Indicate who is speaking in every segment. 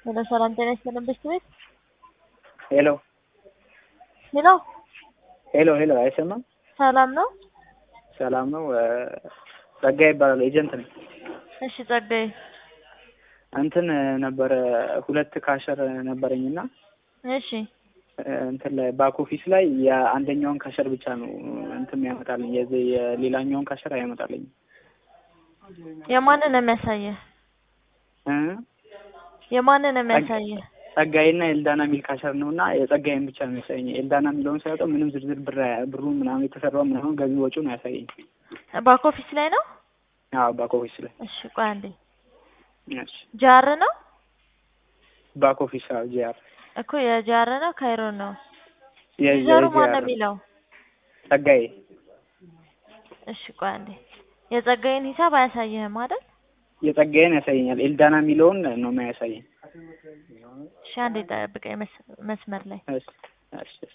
Speaker 1: ሄሎ ሰላም ጤና ይስጥልን ብስት ቤት
Speaker 2: ሄሎ
Speaker 1: ሄሎ
Speaker 2: ሄሎ ሄሎ፣ አይሰማም?
Speaker 1: ሰላም ነው?
Speaker 2: ሰላም ነው። ጸጋ ይባላል። ኤጀንት ነኝ።
Speaker 1: እሺ ጸጋዬ
Speaker 2: እንትን ነበረ ሁለት ካሸር ነበረኝና
Speaker 1: እሺ
Speaker 2: እንትን ላይ ባክ ኦፊስ ላይ የአንደኛውን ካሸር ብቻ ነው እንትን ያመጣልኝ፣ የዚህ የሌላኛውን ካሸር አያመጣልኝም።
Speaker 1: የማንን ነው የሚያሳየህ?
Speaker 2: እ
Speaker 1: የማንን ነው የሚያሳየህ?
Speaker 2: ጸጋዬና ኤልዳና የሚል ካሸር ነው እና የጸጋዬን ብቻ ነው የሚያሳየኝ። ኤልዳና የሚለውን ሳይወጣው ምንም ዝርዝር ብር ብሩ ምናምን የተሰራው ምናምን ገቢ ወጪውን አያሳየኝ።
Speaker 1: ባክ ኦፊስ ላይ ነው?
Speaker 2: አዎ ባክ ኦፊስ ላይ
Speaker 1: እሺ ቆይ አንዴ
Speaker 2: እሺ
Speaker 1: ጃር ነው
Speaker 2: ባክ ኦፊስ አዎ ጂአር
Speaker 1: እኮ የጃር ነው ካይሮ ነው
Speaker 2: የ-
Speaker 1: ዩዘሩ ማን ነው
Speaker 2: የጂአር
Speaker 1: የሚለው?
Speaker 2: ጸጋዬ
Speaker 1: እሺ ቆይ አንዴ የጸጋዬን ሂሳብ አያሳይህም አይደል?
Speaker 2: የጸጋዬን ያሳየኛል። ኤልዳና የሚለውን ነው የሚያሳየኝ።
Speaker 1: እሺ አንዴ ጠብቀኝ መስ- መስመር ላይ
Speaker 2: እሺ እሺ እሺ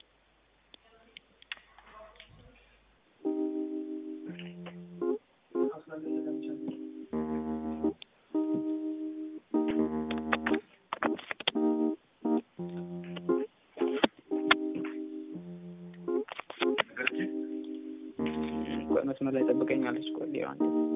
Speaker 2: ቆይ መስመር ላይ ጠብቀኛለች። ቆይ ሊሆን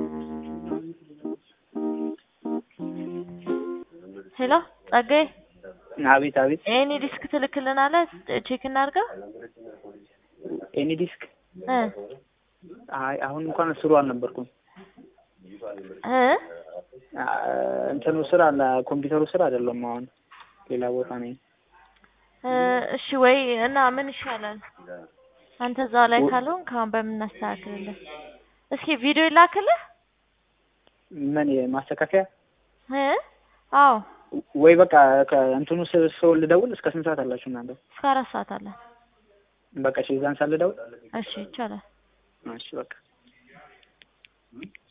Speaker 1: ሄሎ ጸጋዬ
Speaker 2: አቤት አቤት።
Speaker 1: ኤኒ ዲስክ ትልክልናለህ? ቼክ እናድርገው
Speaker 2: ኤኒ ዲስክ
Speaker 1: እ
Speaker 2: አይ አሁን እንኳን ስሩ አልነበርኩም።
Speaker 1: እ
Speaker 2: አ፣ እንትኑ ስራ አለ ኮምፒውተሩ ስራ አይደለም። አሁን ሌላ ቦታ ነኝ።
Speaker 1: እ እሺ ወይ እና ምን ይሻላል? አንተ እዛው ላይ ካልሆንክ አሁን በምን እናስተካክልልህ? እስኪ ቪዲዮ ይላክልህ
Speaker 2: ምን ማስተካከያ
Speaker 1: እ አዎ
Speaker 2: ወይ በቃ ከእንትኑ ስ- ሰው ልደውል። እስከ ስንት ሰዓት አላችሁ እናንተ?
Speaker 1: እስከ አራት ሰዓት አለ።
Speaker 2: በቃ እሺ፣ የዛን ሰዓት ልደውል።
Speaker 1: እሺ ይቻላል።
Speaker 2: እሺ በቃ